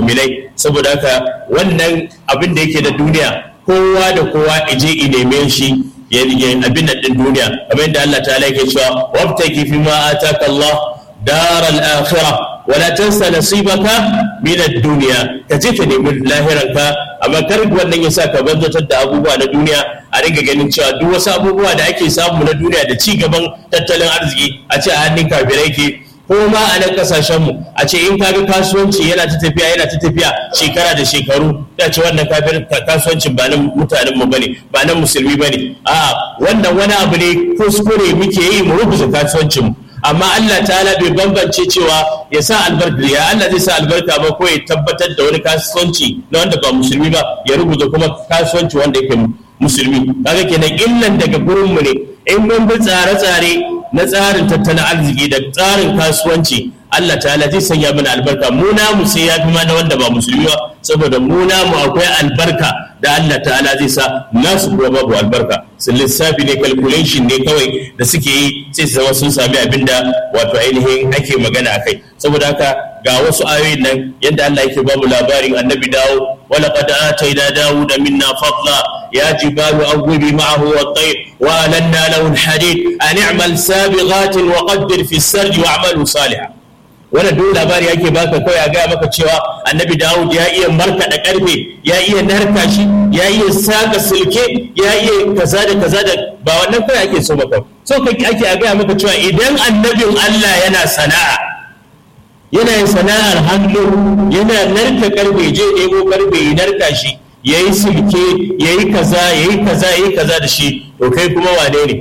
mu'minai saboda haka wannan abin da yake da duniya kowa da kowa ije i neme shi ya abin nan din duniya kamar yadda Allah ta'ala yake cewa wabtaki fi ma ataka Allah daral akhirah wala tansa nasibaka min ad-dunya ka je ka nemi lahiranka amma kar wannan yasa ka banzatar da abubuwa na duniya a ringa ganin cewa duk wasu abubuwa da ake samu na duniya da ci gaban tattalin arziki a ce a hannun kafirai ke ko ma a nan kasashen mu a ce in kaga kasuwanci yana ta tafiya yana ta tafiya shekara da shekaru da ce wannan kafir kasuwancin ba nan mutanen mu bane ba nan musulmi bane a wannan wani abu ne kuskure muke yi mu rubuta kasuwancin mu amma Allah ta'ala bai bambance cewa ya sa albarka ya Allah zai sa albarka ba ko ya tabbatar da wani kasuwanci na wanda ba musulmi ba ya rubuta kuma kasuwanci wanda yake musulmi kaga kenan illan daga gurin mu ne in mun bi tsare-tsare na tsarin tattalin arziki da tsarin kasuwanci Allah ta'ala zai sanya mana albarka mu namu sai ya fi mana wanda ba musulmi ba saboda mu namu akwai albarka da Allah ta'ala zai sa nasu kuma babu albarka sun lissafi ne calculation ne kawai da suke yi sai su zama sun sami abin da wato ainihin ake magana a kai saboda haka ga wasu ayoyin nan yadda Allah yake ba mu labarin annabi dawo wala qad atayna dawuda minna fadla ya jibalu awwibi ma'ahu wat-tayr wa alanna lahu al-hadid an i'mal sabighatin wa qaddir fi as-sarj wa'malu salihan wannan duk labari yake baka kawai a gaya maka cewa annabi dawud ya iya markaɗa ƙarfe ya iya narka shi ya iya saka silke ya iya kaza da kaza da ba wannan kawai ake so maka so kake ake a gaya maka cewa idan annabin allah yana sana'a yana yin sana'ar hannu yana narka ƙarfe je ɗebo ƙarfe ya narka shi ya yi silke ya yi kaza ya yi kaza ya yi kaza da shi to kai kuma wane ne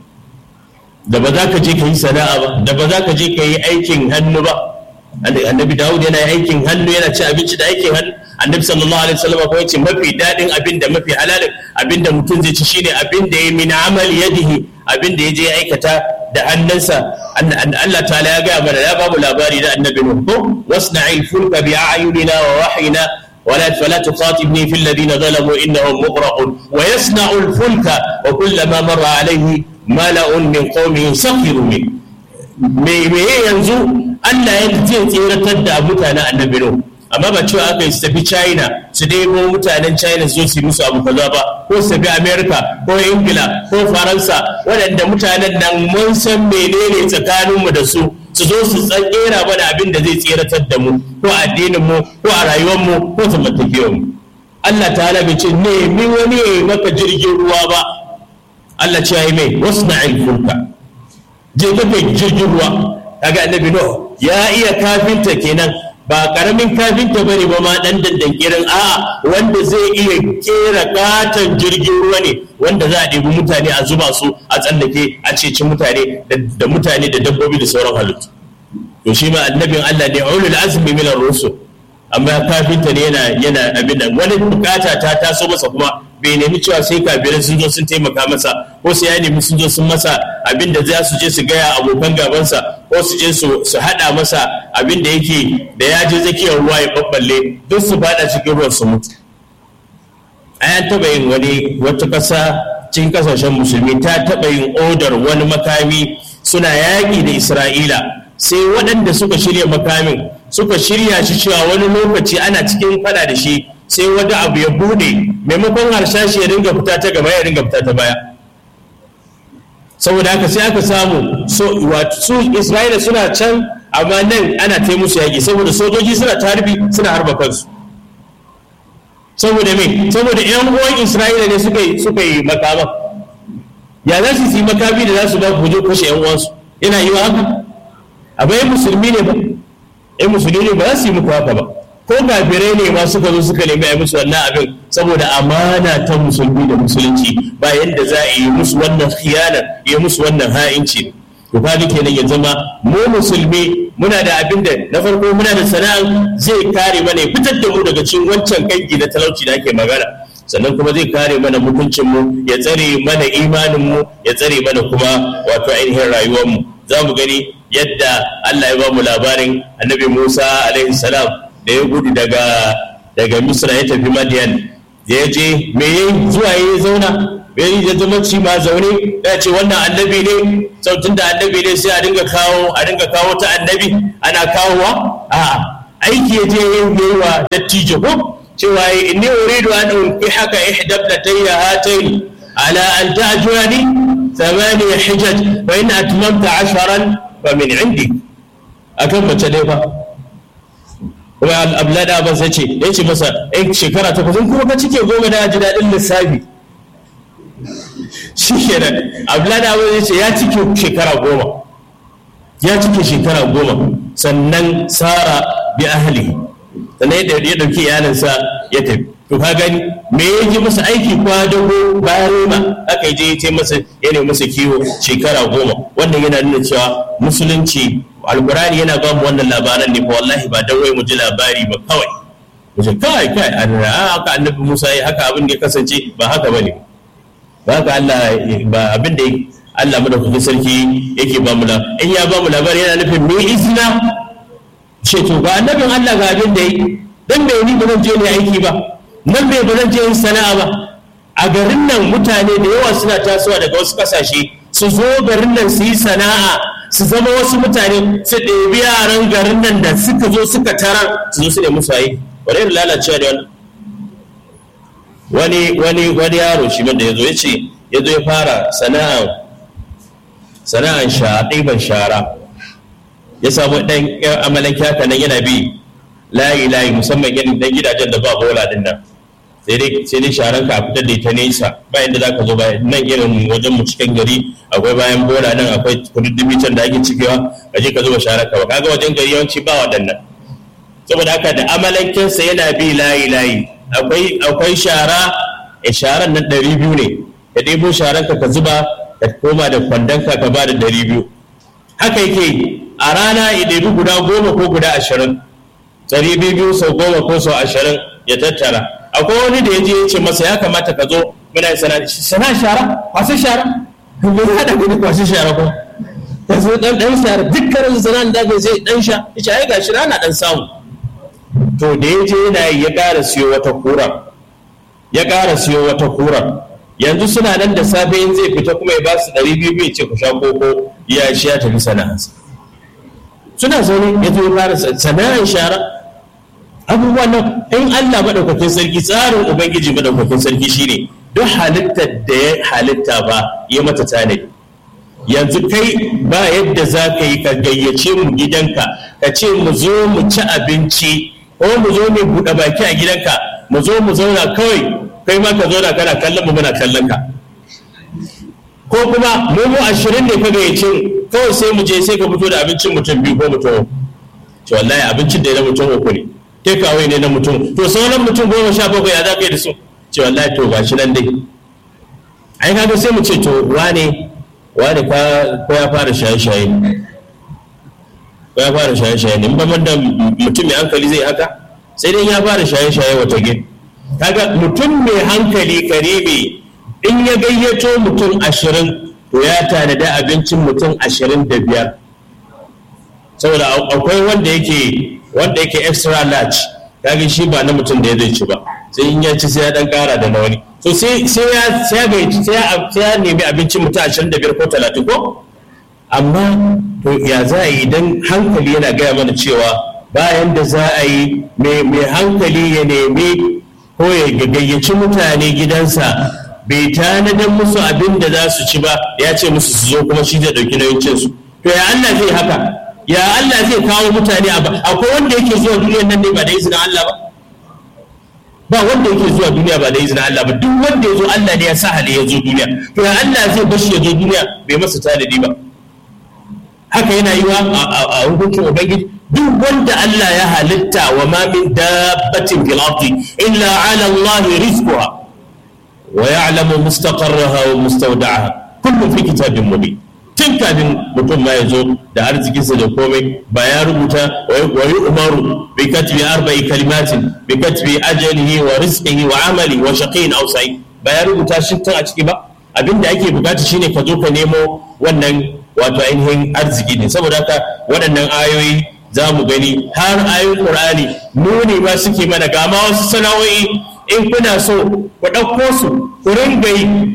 da ba za ka je ka yi sana'a ba da ba za ka je ka yi aikin hannu ba annabi dawud yana aikin hannu yana ci abinci da aikin hannu annabi sallallahu alaihi wasallam kuma yace mafi dadin abin da mafi halalin abin da mutum zai ci shine abin da ya min amal yadihi abin da ya je aikata da hannunsa Allah ta'ala ya ga mana ya babu labari da annabi nuh ko wasna'il fulka bi a'yunina wa wahyina ولا فلا تخاطبني في الذين ظلموا انهم مغرقون ويصنع الفلك وكلما مر عليه mala'un min qaumihi sakhiru min me me yanzu Allah ya zai tseratar da mutanen annabi no amma ba cewa aka yi su tafi China su debo mutanen China su zo su musu abu kaza ba ko su tafi America ko Ingila ko Faransa waɗanda mutanen nan mun san menene tsakaninmu da su su zo su tsakera mana abin da zai tseratar da mu ko addinin mu ko a rayuwar mu ko zamantakewar mu Allah ta'ala bai ce nemi wani maka jirgin ruwa ba Allah ce yi mai wasu na fulka je ka kai jirgin ruwa kaga annabi no ya iya kafinta kenan ba karamin kafinta bane ba ma dan dandankirin a'a wanda zai iya kera katon jirgin ruwa ne wanda za a ɗebi mutane a zuba su a tsallake a ceci mutane da mutane da dabbobi da sauran halittu to shi ma annabin Allah ne ulul azmi min ar-rusul amma kafinta ne yana yana abin nan wani bukata ta taso masa kuma bai nemi cewa sai kafirai sun zo sun taimaka masa ko sai ya nemi sun zo sun masa abin da za su je su gaya abokan gabansa ko su je su haɗa masa abin da yake da ya je tsakiyar ruwa ya babballe duk su faɗa cikin ruwan su mutu an taɓa yin wani wata ƙasa cikin ƙasashen musulmi ta taɓa yin odar wani makami suna yaƙi da isra'ila sai waɗanda suka shirya makamin suka shirya shi cewa wani lokaci ana cikin fada da shi sai wani abu ya bude maimakon harshashi ya ringa fita ta gaba ya ringa fita ta baya saboda haka sai aka samu su isra'ila suna can amma nan ana ta musu yaƙi saboda sojoji suna tarbi suna harba kansu saboda me saboda yan uwan isra'ila ne suka yi suka yi makama ya za su yi makami da za su ba ku kashe yan uwansu yana yi wa haka abu yan musulmi ne ba yan musulmi ne ba za su yi muku haka ba ko kafirai ne ma suka zo suka nemi a musu wannan abin saboda amana ta musulmi da musulunci ba yadda za a yi musu wannan khiyanar yi musu wannan ha'inci to kaga kenan ya zama mu musulmi muna da abin da na farko muna da sana'a zai kare mana fitar da mu daga cikin wancan kanki na talauci da ake magana sannan kuma zai kare mana mutuncin mu ya tsare mana imanin mu ya tsare mana kuma wato ainihin rayuwar mu za mu gani yadda Allah ya ba mu labarin annabi Musa alaihi salam da ya gudu daga daga Misra ya tafi Madian ya je me yayi zuwa yayi zauna bai ya zama ci ma zaune ya ce wannan annabi ne sautin da annabi ne sai a dinga kawo a dinga kawo ta annabi ana kawowa a'a aiki ya je yi wa dattijo ko cewa inni uridu an unki haka ihdablatayya hatayn ala an ta'jurani thamaniya hijaj fa in atmamta asharan fa min indi akan mace dai fa kuma ablada ba sai ce ya ce masa in shekara takwas in kuma ka cike goma da ji daɗin lissafi shi kenan ablada ba zai ce ya cike shekara goma ya cike shekara goma sannan sara bi ahli sannan ya ɗauki iyalinsa ya tafi to ka gani me ya ji masa aiki kwadago bayan rima aka yi je ya ce masa ya ne masa kiwo shekara goma wannan yana nuna cewa musulunci alkurani yana ba mu wannan labaran ne fa wallahi ba dan wai mu ji labari ba kawai mu ce kai kai an haka annabi Musa ya haka abin da ya kasance ba haka bane ba haka Allah ba abin da Allah madaukakin sarki yake ba mu in ya ba mu labari yana nufin me izina ce to ga annabin Allah ga abin da yi dan bai ni ba zan je ne aiki ba nan bai ba zan je yin sana'a ba a garin nan mutane da yawa suna tasowa daga wasu kasashe su zo garin nan su yi sana'a su zama wasu mutane su ɗebi yaran garin nan da suka zo suka tara su zo su nemi su aiki wani irin lalacewa da wani wani wani yaro shi da ya zo ya ce ya zo ya fara sana'an sana'an sha ɗiban shara ya samu ɗan amalan kyaka nan yana bi layi layi musamman irin ɗan gidajen da ba bola din nan sai dai sai dai sharan ka fitar da ita nesa ba inda zaka zo ba nan irin wajen mu cikin gari akwai bayan bola nan akwai kududdubi can da ake cikewa ka je ka zuba sharar ka ba kaga wajen gari yawanci ba waɗannan saboda haka da amalankinsa yana bi layi layi akwai akwai shara e sharan nan ɗari biyu ne ka ɗebo sharan ka ka zuba ka koma da kwandon ka ka ba da ɗari biyu haka yake a rana ya ɗebi guda goma ko guda ashirin ɗari biyu sau goma ko sau ashirin ya tattara akwai wani da ya je ya ce masa ya kamata ka zo muna sana sana shara kwasa shara me ya haɗa gudu kwasa shara ko ka zo ɗan ɗan shara dukkanin sanan da bai sai ɗan sha ya ce ai gashi rana ɗan samu to da ya je yana yi ya ƙara siyo wata kura ya ƙara siyo wata kura yanzu suna nan da safe in zai fita kuma ya ba su ɗari biyu biyu ce ku sha koko ya shi ya tafi sana'arsa suna zaune ya zo ya fara sana'ar shara abubuwan nan in Allah madaukakin sarki tsarin ubangiji madaukakin sarki shine duk halittar da ya halitta ba ya mata tanadi yanzu kai ba yadda za ka yi ka gayyace mu gidanka ka ce mu zo mu ci abinci ko mu zo mu buɗe baki a gidanka mu zo mu zauna kawai kai ma ka zauna kana kallon mu muna kallon ka ko kuma mu mu ashirin ne ka gayyace mu kawai sai mu je sai ka fito da abincin mutum biyu ko mutum ce wallahi abincin da ya na mutum uku ne take away ne na mutum to sauran mutum goma sha bakwai ya za ka yi da su ce wallahi to gashi nan dai ai kaga sai mu ce to wane wane ko ya fara shaye-shaye ko ya fara shaye-shaye ne ba da mutum mai hankali zai haka sai dai ya fara shaye-shaye wata gin kaga mutum mai hankali karibi in ya gayyato mutum ashirin to ya tanada abincin mutum ashirin da biyar saboda akwai wanda yake wanda yake extra large kaga shi ba na mutum da ya zai ci ba sai in ya ci sai ya dan kara da na wani so sai sai ya sai ya gayyaci sai ya sai ya nemi abincin mutum 25 ko 30 ko amma to ya za a yi idan hankali yana gaya mana cewa bayan da za a yi mai hankali ya nemi ko ya gayyaci mutane gidansa bai tanadar musu abin da za su ci ba ya ce musu su zo kuma shi zai ɗauki nauyin cinsu to ya Allah zai haka ya Allah zai kawo mutane akwai wanda yake zuwa duniyar nan ne ba da izinin Allah ba ba wanda yake zuwa duniya ba da izinin Allah ba duk wanda ya zo Allah ne ya sa hali ya zo duniya to ya Allah zai bashi ya zo duniya bai masa tanadi ba haka yana yi wa a hukuncin ubangiji duk wanda Allah ya halitta wa ma min dabbatin fil ardi illa ala Allah rizquha wa ya'lamu mustaqarraha wa mustawda'aha kullu fi kitabin mubin tun kafin mutum ma ya zo da arzikinsa da komai ba ya rubuta wa yi umaru bi katbi arba'i kalimatin bi katbi ajalihi wa rizqihi wa amali wa shaqiyin aw sa'id ba ya rubuta shi tun a ciki ba abinda ake bukata shine ka zo ka nemo wannan wato ainihin arziki ne saboda haka waɗannan ayoyi za mu gani har ayoyin qur'ani nuni ma suke mana ga ma wasu sana'o'i in kuna so ku ɗauko su ku ringa yi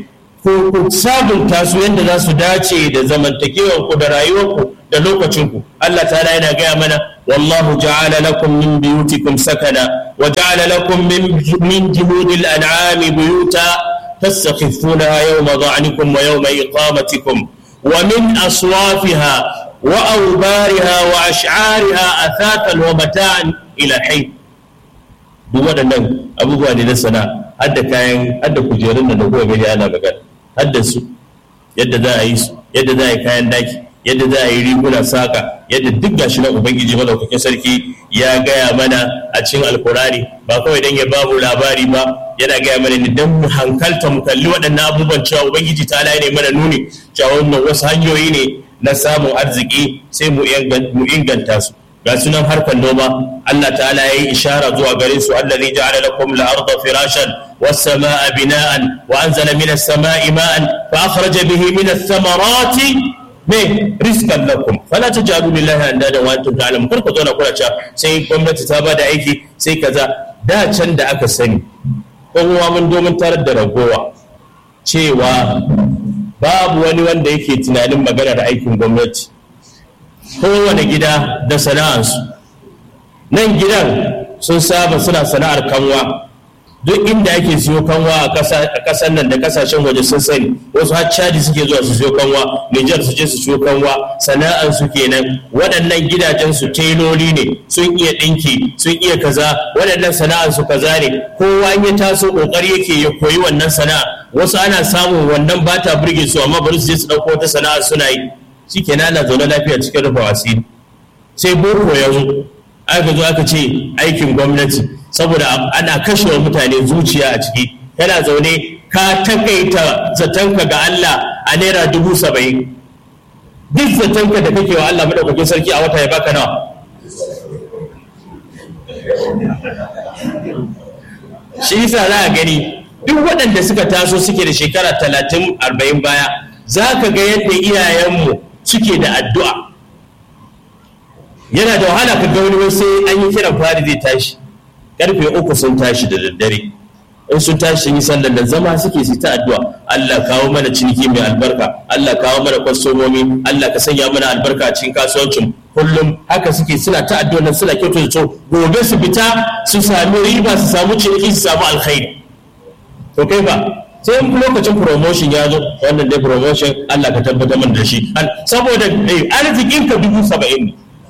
ku ku sabunta su yadda za su dace da zamantakewar ku da rayuwar ku da lokacin ku Allah ta'ala yana gaya mana wallahu ja'ala lakum min biyutikum sakana wa ja'ala lakum min min juludil an'ami buyuta tastakhifunaha yawma dha'nikum wa yawma iqamatikum wa min aswafiha wa awbariha wa ash'ariha athatan wa mata'an ila hayy duk waɗannan abubuwa ne na sana hadda kayan hadda kujerun da kuka gani ana magana hadda su yadda za a yi su yadda za a yi kayan daki yadda za a yi riguna saka yadda duk gashi na ubangiji madaukakin sarki ya gaya mana a cikin alkurani ba kawai dan ya babu labari ba yana gaya mana ne dan mu hankalta mu kalli waɗannan abubuwan cewa ubangiji ta ne mana nuni cewa wannan wasu hanyoyi ne na samun arziki sai mu inganta su ga sunan harkar noma Allah ta'ala ya yi ishara zuwa gare su allazi ja'ala lakum al-ardha firashan was-samaa'a bina'an wa anzala minas samaa'i ma'an fa akhraja bihi minas thamarati me rizqan lakum fala taj'alu lillahi andada wa antum ta'lamun kar ku zo na kula cewa sai gwamnati ta bada aiki sai kaza da can da aka sani kowa mun domin tarar da ragowa cewa babu wani wanda yake tunanin maganar aikin gwamnati kowane gida da sana'arsu nan gidan sun saba suna sana'ar kanwa duk inda ake siyo kanwa a ƙasar nan da ƙasashen waje sun sani wasu har caji suke zuwa su siyo kanwa nijar su je su siyo kanwa sana'ar su kenan waɗannan gidajen su teloli ne sun iya ɗinki sun iya kaza waɗannan sana'ar su kaza ne kowa ya taso ƙoƙari yake ya koyi wannan sana'a wasu ana samun wannan ba ta burge su amma bari su je su ɗauko wata sana'a suna yi shi ke na zaune lafiya cikin rufe asiri sai boko ya zo aka zo aka ce aikin gwamnati saboda ana kashe wa mutane zuciya a ciki kana zaune ka takaita zatonka ga Allah a naira dubu saba'in duk zatonka da kake wa Allah madaukakin sarki a wata ya baka nawa shi yasa za a gani duk waɗanda suka taso suke da shekara talatin arba'in baya za ka ga yadda iyayenmu suke da addu'a yana da wahala ka ga wani sai an yi kiran fari zai tashi karfe uku sun tashi da daddare in sun tashi sun yi sallar da zama suke su ta addu'a Allah kawo mana ciniki mai albarka Allah kawo mana kwastomomi Allah ka sanya mana albarka a cikin kasuwancin kullum haka suke suna ta addu'a nan suna kyautar so gobe su fita su sami riba su samu ciniki su samu alkhairi to kai ba sai lokacin promotion ya zo wannan dai promotion Allah ka tabbatar mana da shi saboda arzikin ka dubu saba'in ne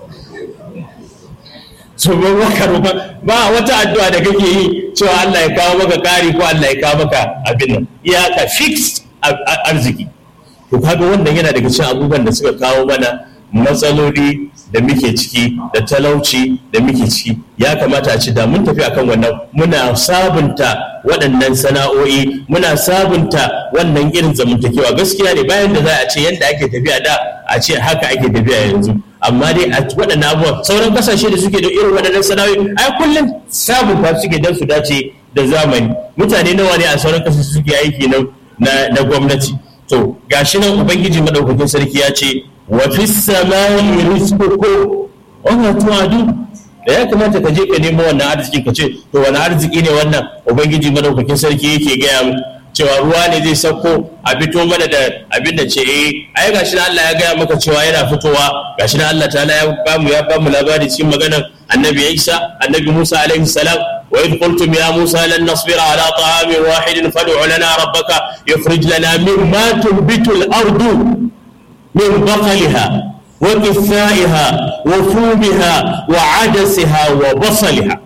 so ba ba wata addu'a da kake yi cewa Allah ya kawo maka kari ko Allah ya kawo maka abin nan iyaka fixed arziki to kaga wannan yana daga cikin abubuwan da suka kawo mana matsaloli da muke ciki da talauci da muke ciki ya kamata a ci da mun tafi akan wannan muna sabunta waɗannan sana'o'i muna sabunta wannan irin zamantakewa gaskiya ne bayan da za a ce yadda ake tafiya da a ce haka ake tafiya yanzu amma dai a waɗannan abubuwan sauran kasashe da suke da irin waɗannan sana'o'i ai kullum sabunta suke don su dace da zamani mutane nawa ne a sauran kasashe suke aiki na gwamnati to gashi nan ubangiji madaukakin sarki ya ce wa fi samai rizqukum wa ma tu'adun da ya kamata ka je ka nemo wannan arziki ka ce to wani arziki ne wannan ubangiji madaukakin sarki yake gaya mu cewa ruwa ne zai sauko a fito mana da abin da ce eh ai gashi Allah ya gaya maka cewa yana fitowa gashi Allah ta'ala ya bamu ya bamu labari cikin maganar annabi Isa annabi Musa alaihi salam wa idh qultum ya Musa lan nasbira ala ta'amin wahidin fad'u lana rabbaka yukhrij lana mimma tunbitu al-ardu min baqliha wa qithaiha wa fumiha wa adasiha wa basaliha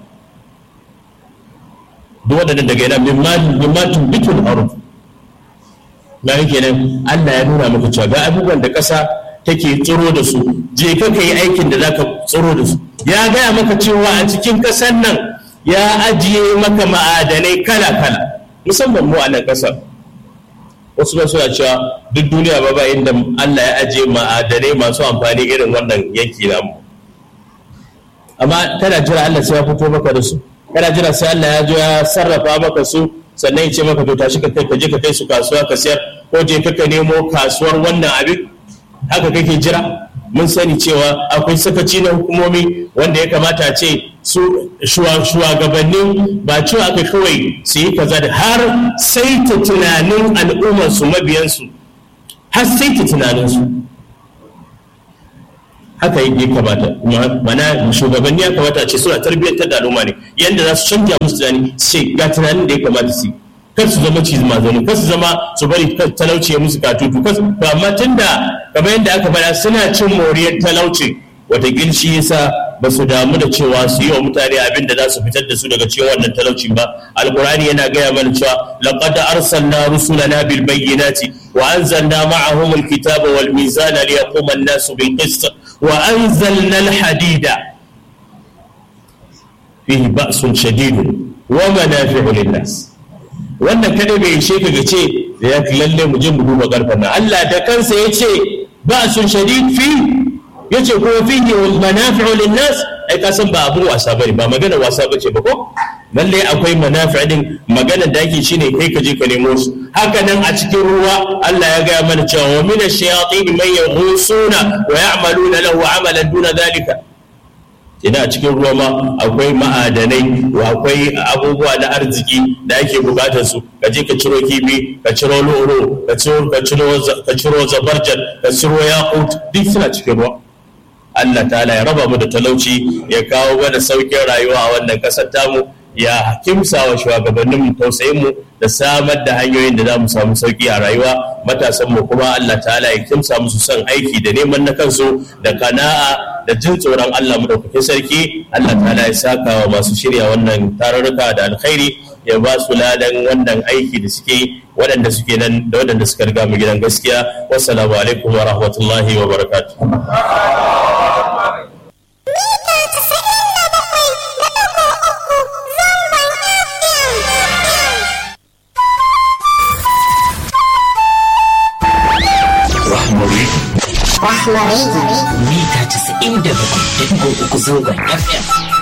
duk waɗannan daga yana mimmatun bitul aruf na yake nan Allah ya nuna maka cewa ga abubuwan da ƙasa take tsiro da su je ka yi aikin da zaka tsiro da su ya gaya maka cewa a cikin ƙasar nan ya ajiye maka ma'adanai kala kala musamman mu a nan ƙasar wasu ba suna cewa duk duniya ba ba inda Allah ya ajiye ma'adanai masu amfani irin wannan yanki namu amma kana jira Allah sai ya fito maka da su kana jira sai Allah ya zo ya sarrafa maka su sannan ya ce maka to tashi ka kai ka je ka kai su kasuwa ka sayar ko je ka nemo kasuwar wannan abin haka kake jira mun sani cewa akwai sakaci na hukumomi wanda ya kamata a ce su shugabannin ba cewa aka kawai su yi kaza da har saita tunanin al'ummarsu mabiyansu har saita tunaninsu haka yi kamata mana shugabanni ya kamata ce suna tarbiyyantar da al'umma ne yadda za su canja musu tunani ce ga tunanin da ya kamata su kar su zama cizi mazani kar su zama su bari talauci ya musu katutu kar ba amma tunda kamar yadda aka faɗa suna cin moriyar talauci wataƙil shi yasa ba su damu da cewa su yi wa mutane abin da za su fitar da su daga cikin wannan talauci ba alkurani yana gaya mana cewa laqad arsalna rusulana bil bayyinati wa anzalna ma'ahum al kitaba wal mizana liyaquma an-nasu bil qist wa anzalna al hadida fihi ba'sun shadidun wa manafi'u lin-nas wannan kada bai ishe ka ga ce da ya lalle mu je mu duba karfan nan Allah da kansa yace ba'sun shadid fi yace ko fihi manafi'u linnas ai ka san ba abun wasa bane ba magana wasa bace ba ko lalle akwai manafi' din magana da yake shine kai ka je ka nemo su haka nan a cikin ruwa Allah ya gaya mana cewa wa min ash-shayatin man yaghusuna wa ya'maluna lahu 'amalan duna dhalika ina cikin ruwa ma akwai ma'adanai akwai abubuwa na arziki da ake bukatar su ka je ka ciro kifi ka ciro loro ka ciro ka ciro ka ciro zabarjan ka ciro yaqut duk suna cikin ruwa Allah ta'ala ya raba mu da talauci ya kawo mana saukin rayuwa a wannan kasar tamu ya kimsa wa shugabannin mu tausayin mu da samar da hanyoyin da za mu samu sauki a rayuwa matasan mu kuma Allah ta'ala ya kimsa musu son aiki da neman na kansu da kana'a da jin tsoron Allah madaukakin sarki Allah ta'ala ya saka wa masu shirya wannan tarurruka da alkhairi ya ba su ladan wannan aiki da suke waɗanda suke nan da waɗanda suka riga mu gidan gaskiya wassalamu alaikum wa rahmatullahi wa barakatuh Rahmari mita 97.3 zangon FM.